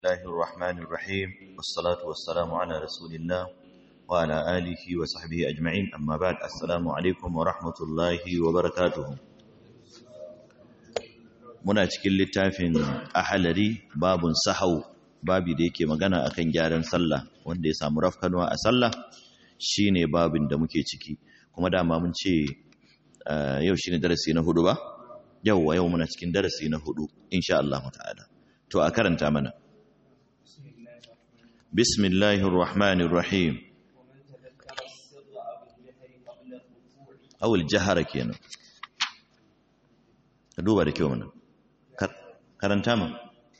الله الرحمن الرحيم والصلاة والسلام على رسول الله وعلى آله وصحبه أجمعين أما بعد السلام عليكم ورحمة الله وبركاته muna cikin littafin ahalari babun sahau babi da yake magana akan gyaran sallah wanda ya samu rafkanwa a sallah shine babin da muke ciki kuma dama mun ce yau shine darasi na hudu ba yau yau muna cikin darasi na hudu insha Allah ta'ala to a karanta mana bismillahir rahmanir rahim awul jahara kenan ka duba da kyau mana karanta ma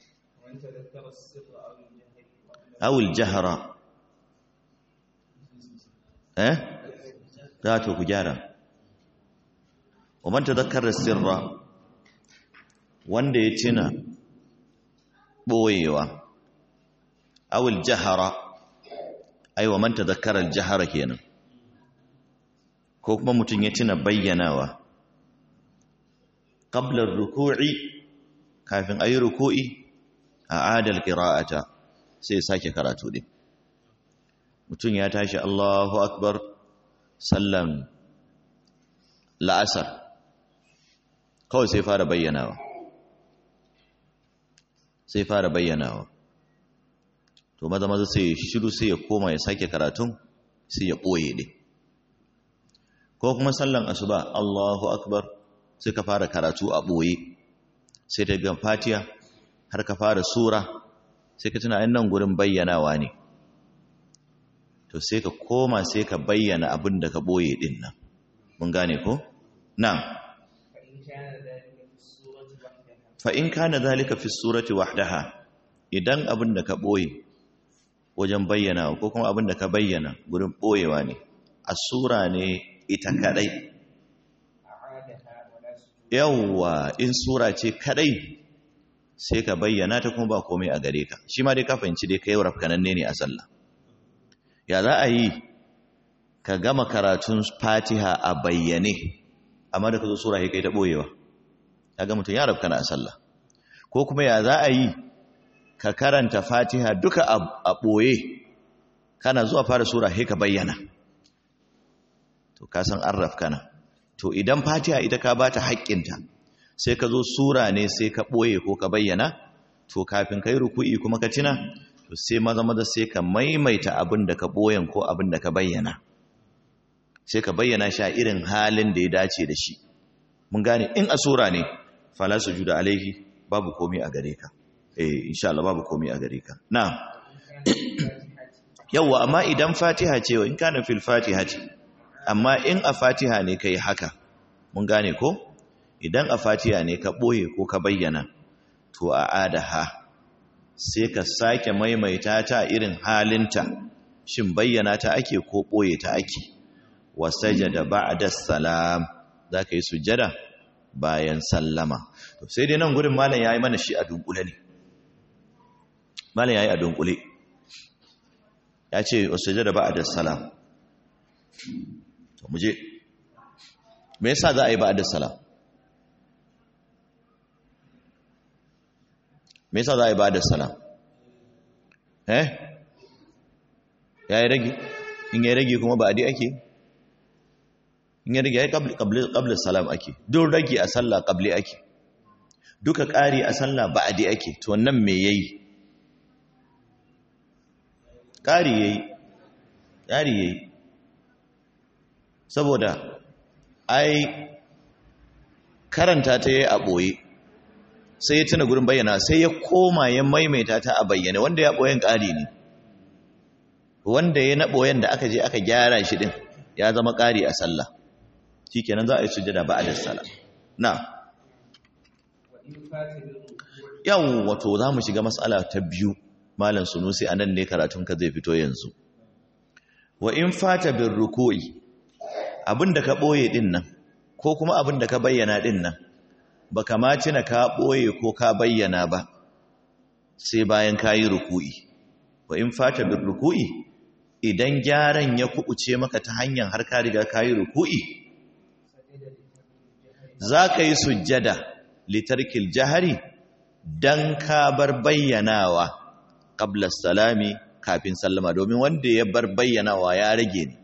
awul jahara eh za to ku gyara wa man tadhakkara sirra wanda ya tuna boyewa awul jahara ai wa man tadhakkara al-jahara kenan ko kuma mutun ya tuna bayyanawa qabla ar-ruku'i kafin ayi ruku'i a adal qira'ata sai sake karatu din mutun ya tashi Allahu akbar sallan la'asar kawai sai fara bayyanawa sai fara bayyanawa to maza maza sai ya shiru sai ya koma ya sake karatun sai ya ɓoye ɗin ko kuma sallan asuba Allahu akbar sai ka fara karatu a ɓoye sai ta ga fatiya har ka fara sura sai ka tuna nan gurin bayyanawa ne to sai ka koma sai ka bayyana abin da ka ɓoye ɗin nan mun gane ko na'am fa'in kana zalika fi surati wahdaha idan abin da ka ɓoye wajen bayyana ko kuma abin da ka bayyana gurin ɓoyewa ne a sura ne ita kaɗai yawwa in sura ce kaɗai sai ka bayyana ta kuma ba komai a gare ka shi ma dai ka fahimci dai kai rafkananne ne a sallah ya za a yi ka gama karatun fatiha a bayyane amma da ka zo sura kai ta ɓoyewa kaga mutum ya rabkana a sallah ko kuma ya za a yi ka karanta fatiha duka a ɓoye kana zuwa fara sura sai ka bayyana to ka san an rafkana to idan fatiha ita ka bata haƙƙinta sai ka zo sura ne sai ka ɓoye ko ka bayyana to kafin ka yi ruku'i kuma ka tina to sai maza maza sai ka maimaita abin da ka ɓoyen ko abin da ka bayyana sai ka bayyana shi a irin halin da ya dace da shi mun gane in a sura ne fala sujuda alaihi babu komai a gare ka eh insha Allah babu komai a gare ka na'am yawa amma idan fatiha ce in kana fil fatihati amma in a fatiha ne kai haka mun gane ko idan a fatiha ne ka boye ko ka bayyana to a adaha sai ka sake maimaita ta irin halinta shin bayyana ta ake ko boye ta ake wasajada ba'da salam zaka yi sujjada bayan sallama to sai dai nan gurin malam yayi mana shi a dunkule ne malam yayi a dunkule ya ce wasajada ba'da salam to muje me yasa za a yi ba'da salam me yasa za a yi ba'da salam eh yayi rage in yayi rage kuma ba'di ake in ya rage ya yi ƙabli salam ake duk rage a sallah ƙabli ake duka ƙari a sallah ba'adi ake to nan me ya yi ƙari ya yi ƙari ya yi saboda ai karanta ta yi a ɓoye sai ya tuna gurin bayyana sai ya koma ya maimaita ta a bayyane wanda ya ɓoyen ƙari ne wanda ya na ɓoyen da aka je aka gyara shi ɗin ya zama ƙari a sallah shikenan za a yi sujjada ba'da salam na yau wato za mu shiga mas'ala ta biyu malam sunusi anan ne karatun ka zai fito yanzu wa in fata bin ruku'i abinda ka boye din nan ko kuma abinda ka bayyana din nan baka ma tuna ka boye ko ka bayyana ba sai bayan kayi ruku'i wa in fata bin ruku'i idan gyaran ya kubuce maka ta hanyar har ka riga kayi ruku'i za ka yi sujjada litarkil jahari don ka bar bayyanawa qabla salami kafin sallama domin wanda ya bar bayyanawa ya rage ne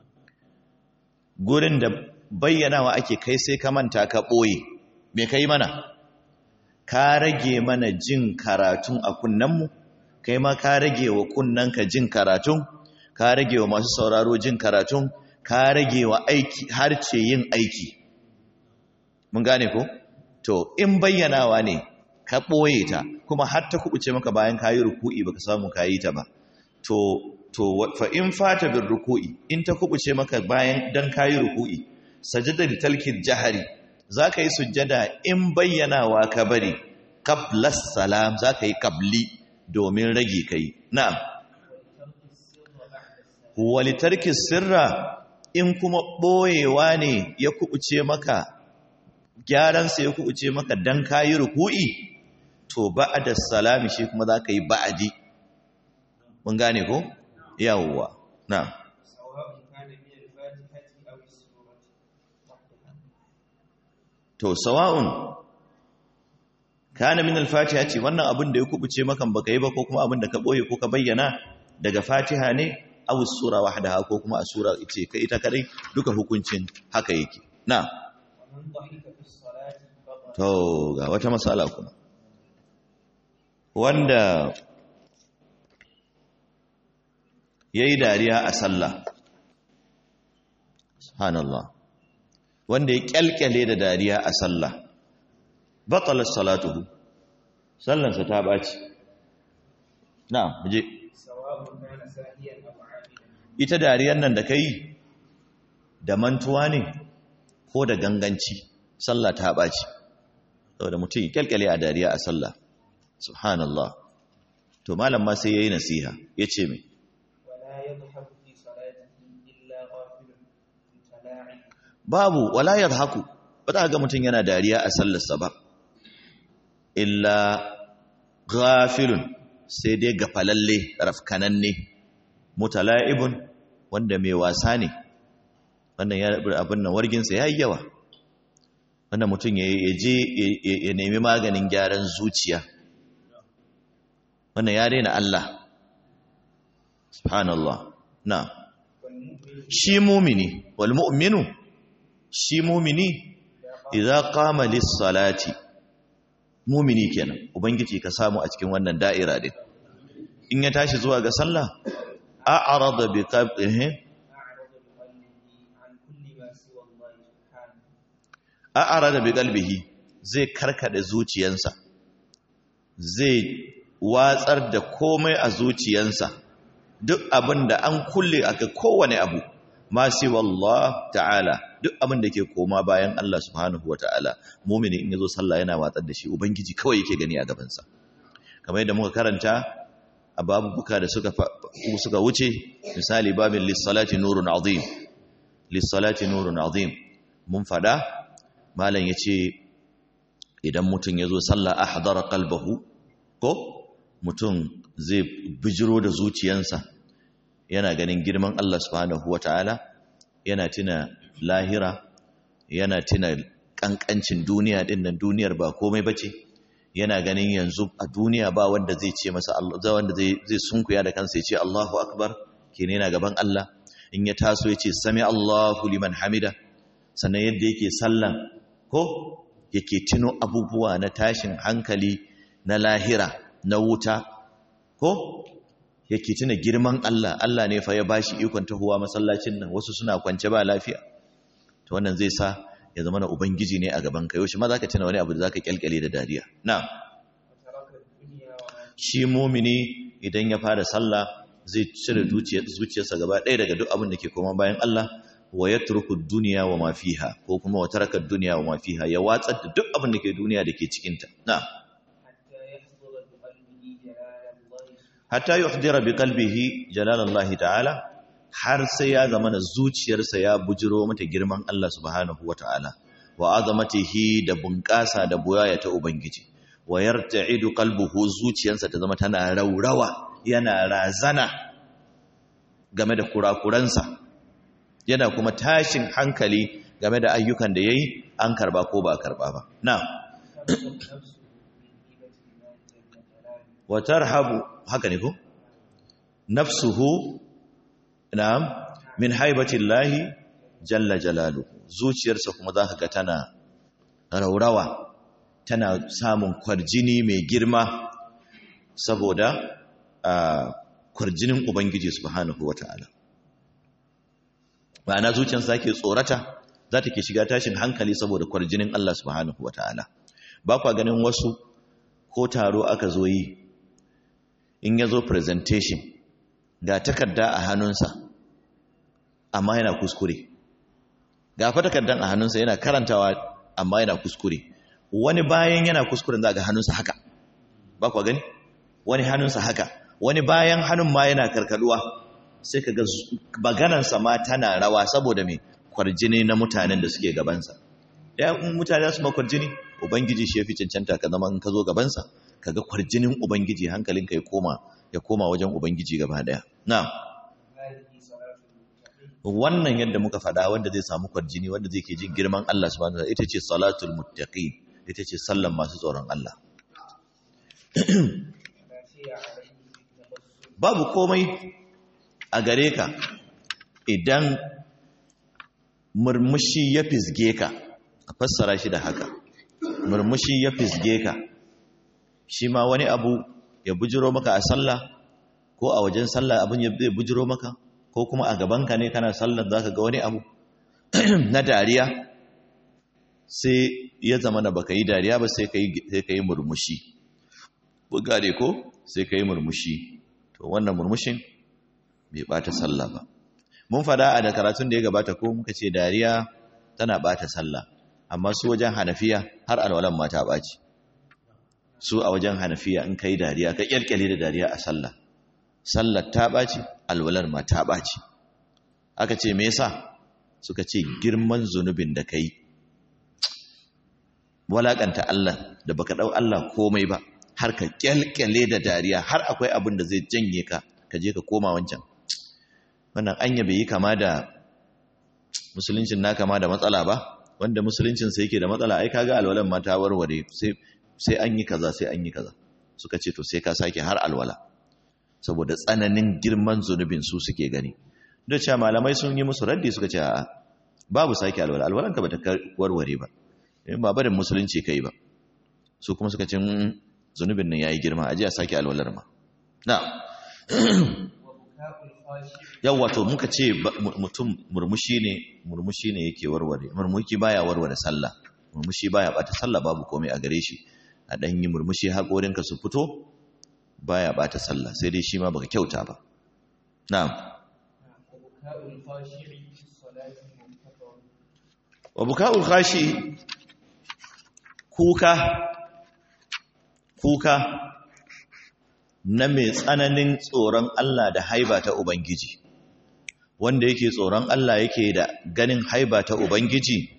gurin da bayyanawa ake kai sai ka manta ka ɓoye me kai mana ka rage mana jin karatun a kunnenmu kai ma ka rage wa kunnenka jin karatun ka rage wa masu sauraro jin karatun ka rage wa aiki harce yin aiki mun gane ko to in bayyanawa ne ka ɓoye ta kuma har ta kubuce maka bayan ka yi ruku'i baka samu ka yi ta ba to to fa in fata bin ruku'i in ta kubuce maka bayan dan ka yi ruku'i sajada li talkil jahari zaka yi sujjada in bayyanawa ka bari qabla salam zaka yi qabli domin rage kai na'am wali tarki sirra in kuma ɓoyewa ne ya kubuce maka gyaransa ya kubuce maka dan kayi ruku'i to ba'da salami shi kuma zaka yi ba'adi mun gane ko yawwa na to sawa'un kana min al-fatiha ce wannan abin da ya kubuce maka baka yi ba ko kuma abin da ka boye ko ka bayyana daga fatiha ne aw sura wahdaha ko kuma a sura ce kai ita kadai duka hukuncin haka yake na to ga wata masala kuma wanda yayi dariya a sallah subhanallah wanda ya kyalkyale da dariya a sallah batala salatuhu sallansa ta baci na muje ita dariyar nan da kai da mantuwa ne ko da ganganci sallah ta baci saboda mutum ya kyalkyale a dariya a sallah subhanallah to malam ma sai yayi nasiha yace me babu wala yadhaku ba za ga mutum yana dariya a sallarsa ba illa ghafilun sai dai gafalalle rafkananne mutala'ibun wanda mai wasa ne wannan ya abin nan warginsa yayi yawa wannan mutum ya je ya nemi maganin gyaran zuciya wannan ya daina Allah subhanallah na shi mumini wal mu'minu shi mumini idza qama lis-salati mumini kenan ubangiji ka samu a cikin wannan da'ira din in ya tashi zuwa ga sallah a'rada bi qalbihi a'rada bi qalbihi zai karkada zuciyansa zai watsar da komai a zuciyansa duk abin da an kulle aka kowane abu ma wallah ta'ala duk abin da ke koma bayan Allah subhanahu wata'ala mumini in yazo sallah yana watsar da shi ubangiji kawai yake gani a gabansa kamar yadda muka karanta a babubuka da suka suka wuce misali babin lis-salati nurun azim lis-salati nurun azim mun fada malam yace idan mutum yazo sallah ahdara qalbahu ko mutum zai bijiro da zuciyansa yana ganin girman Allah subhanahu wata'ala yana tuna lahira yana tuna kankancin duniya din nan duniyar ba komai bace yana ganin yanzu a duniya ba wanda zai ce masa Allah wanda zai zai sunkuya da kansa ya ce Allahu akbar kene yana gaban Allah in ya taso ya ce sami Allahu liman hamida sannan yadda yake sallan ko yake tuno abubuwa na tashin hankali na lahira na wuta ko yake tuna girman Allah Allah ne fa ya bashi ikon tahowa masallacin nan wasu suna kwance ba lafiya to wannan zai sa ya zama na ubangiji ne a gaban ka yaushe ma zaka tuna wani abu da zaka kyalkyale da dariya na'am shi mumini idan ya fara sallah zai cire zuciyarsa gaba ɗaya daga duk abin da ke koma bayan Allah wa yatruku dunya wa ma fiha ko kuma wa taraka dunya wa ma fiha ya watsar da duk abin da ke duniya da ke cikin ta na'am hatta yuhdira bi qalbihi jalalallahi ta'ala har sai ya zama na zuciyarsa ya bujiro mata girman Allah subhanahu wata'ala wa azamatihi da bunƙasa da boyaya ta ubangiji wa yarta'idu qalbuhu zuciyarsa ta zama tana raurawa yana razana game da kurakuransa yana kuma tashin hankali game da ayyukan da yayi an karba ko ba karba ba na'am wa tarhabu haka ne ko nafsuhu na'am min haibatillahi jalla jalalu zuciyarsa kuma zaka ga tana raurawa tana samun kwarjini mai girma saboda kwarjinin ubangiji subhanahu wataala ma'ana zuciyarsa ke tsorata za ta ke shiga tashin hankali saboda kwarjinin Allah subhanahu wataala ba kwa ganin wasu ko taro aka zo yi in ya zo presentation ga takarda a hannunsa amma yana kuskure ga fa takardan a hannunsa yana karantawa amma yana kuskure wani bayan yana kuskuren za ga hannunsa haka ba kwa gani wani hannunsa haka wani bayan hannun ma yana karkaduwa sai ka ga maganansa ma tana rawa saboda mai kwarjini na mutanen da suke gabansa ya mutane su ma kwarjini ubangiji shi ya fi cancanta ka zama in ka zo gabansa ka ga kwarjinin ubangiji hankalinka ya koma ya koma wajen ubangiji gaba daya na wannan yadda muka faɗa wanda zai samu kwarjini wanda zai ke jin girman Allah subhanahu wa ita ce salatul muttaqin ita ce sallan masu tsoron Allah babu komai a gare ka idan murmushi ya fisge ka a fassara shi da haka murmushi ya fisge ka shi ma wani abu ya bujiro maka a sallah ko a wajen sallah abin ya bujiro maka ko kuma a gabanka ne kana sallar zaka ga wani abu na dariya sai ya zama da baka yi dariya ba sai ka yi murmushi bugare ko sai ka yi murmushi to wannan murmushin bai bata sallah ba mun fada a da karatun da ya gabata ko muka ce dariya tana bata sallah amma su wajen hanafiya har alwalan ma ta baci su a wajen hanafiya in kai dariya ka kyalkyale da dariya a sallah sallar ta baci alwalar ma ta baci aka ce me yasa suka ce girman zunubin da kai walakanta Allah da baka dau Allah komai ba har ka kyalkyale da dariya har akwai abin da zai janye ka ka je ka koma wancan wannan anya bai yi kama da musuluncin na kama da matsala ba wanda musuluncin sa yake da matsala ai kaga alwalan ma ta warware sai sai an yi kaza sai an yi kaza suka ce to sai ka sake har alwala saboda tsananin girman zunubin su suke gani duk cewa malamai sun yi musu raddi suka ce a'a babu sake alwala alwalan ka bata warware ba in ba barin musulunci kai ba su kuma suka ce zunubin nan yayi girma aje a sake alwalar ma na yawwa to muka ce mutum murmushi ne murmushi ne yake warware murmushi baya warware sallah murmushi baya bata sallah babu komai a gare shi a dan yi murmushi haƙorinka su fito baya bata sallah sai dai shi ma baka kyauta ba na'am wa buka'ul khashi kuka kuka na mai tsananin tsoron Allah da haiba ta Ubangiji, wanda yake tsoron Allah yake da ganin haiba ta Ubangiji,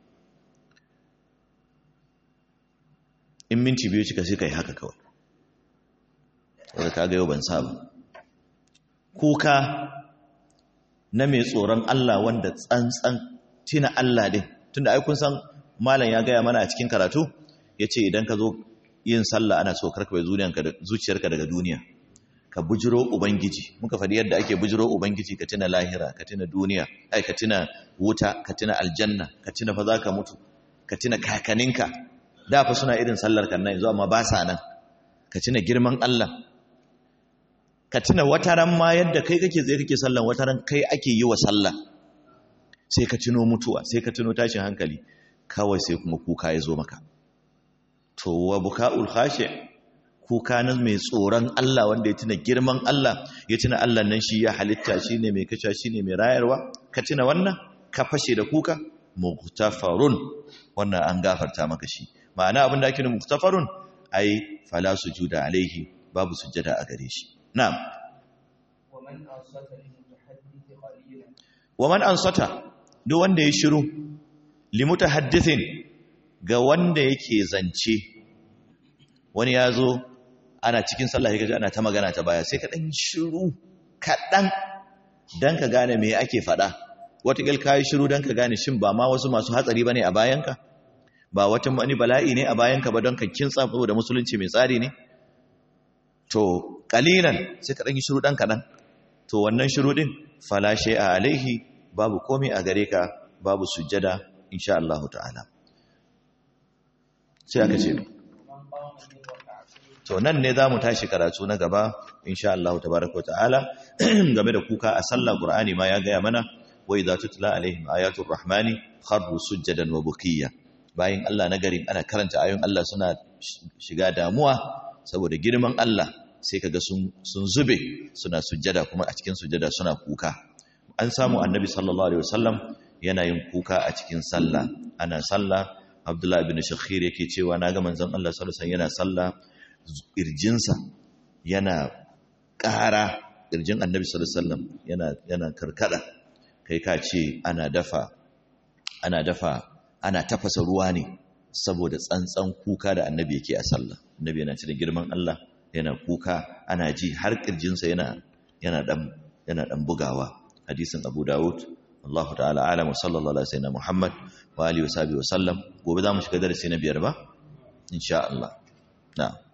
in minti biyu cika sai ka yi haka kawai, wadda ka yau ban saba. Kuka na mai tsoron Allah wanda tsantsan tina Allah din, tunda aikun san malam ya gaya mana a cikin karatu, ya ce idan ka zo yin sallah ana so karka bai zuciyarka daga duniya ka bujiro ubangiji muka faɗi yadda ake bujiro ubangiji ka tuna lahira ka tuna duniya ai ka tuna wuta ka tuna aljanna ka tuna fa zaka mutu ka tuna kakaninka da fa suna irin sallar kan nan yanzu amma ba sa nan ka tuna girman Allah ka tuna wataran ma yadda kai kake zai kake sallan wataran kai ake yi wa sallah sai ka tuno mutuwa sai ka tuno tashin hankali kawai sai kuma kuka ya zo maka to wa buka'ul khashi kuka nan mai tsoron Allah wanda ya tuna girman Allah ya tuna Allah nan shi ya halitta shi ne mai kasha shi ne mai rayarwa ka tuna wannan ka fashe da kuka mughtafarun wannan an gafarta maka shi ma'ana abin da ake nufi mughtafarun ai fala sujuda alaihi babu sujjada a gare shi na'am wa man ansata duk wanda ya shiru limutahaddithin ga wanda yake zance wani ya zo ana cikin sallah kaji ana ta magana ta baya sai ka ɗan shiru kaɗan don ka gane me ake faɗa wataƙil ka yi shiru don ka gane shin ba ma wasu masu hatsari ba ne a bayanka ba wata wani bala'i ne a bayanka ba don ka kintsa da musulunci mai tsari ne to qalilan sai ka dan yi shiru dan kadan to wannan shiru din fala shay'a alaihi babu komai a gare ka babu sujjada insha Allah ta'ala sai aka ce to nan ne zamu tashi karatu na gaba insha Allah tabaaraka wa ta'ala game da kuka a sallah Qur'ani ma ya gaya mana wa idza tutla alaihim ayatul rahmani kharru sujjadan wa bukiya bayan Allah na garin ana karanta ayoyin Allah suna shiga damuwa saboda girman Allah sai kaga sun sun zube suna sujjada kuma a cikin sujjada suna kuka an samu annabi sallallahu alaihi wasallam yana yin kuka a cikin sallah ana sallah Abdullah ibn Shakhir yake cewa naga manzon Allah sallallahu alaihi wasallam yana sallah irjinsa yana ƙara irjin annabi sallallahu alaihi wasallam yana yana karkada kai ka ce ana dafa ana dafa ana tafasa ruwa ne saboda tsantsan kuka da annabi yake a sallah annabi yana cikin girman Allah yana kuka ana ji har kirjinsa yana yana dan yana dan bugawa hadisin Abu Dawud Allah ta'ala alam wa sallallahu alaihi wasallam Muhammad wa alihi wa sahbihi wa sallam gobe za mu shiga darasi na biyar ba insha Allah na'am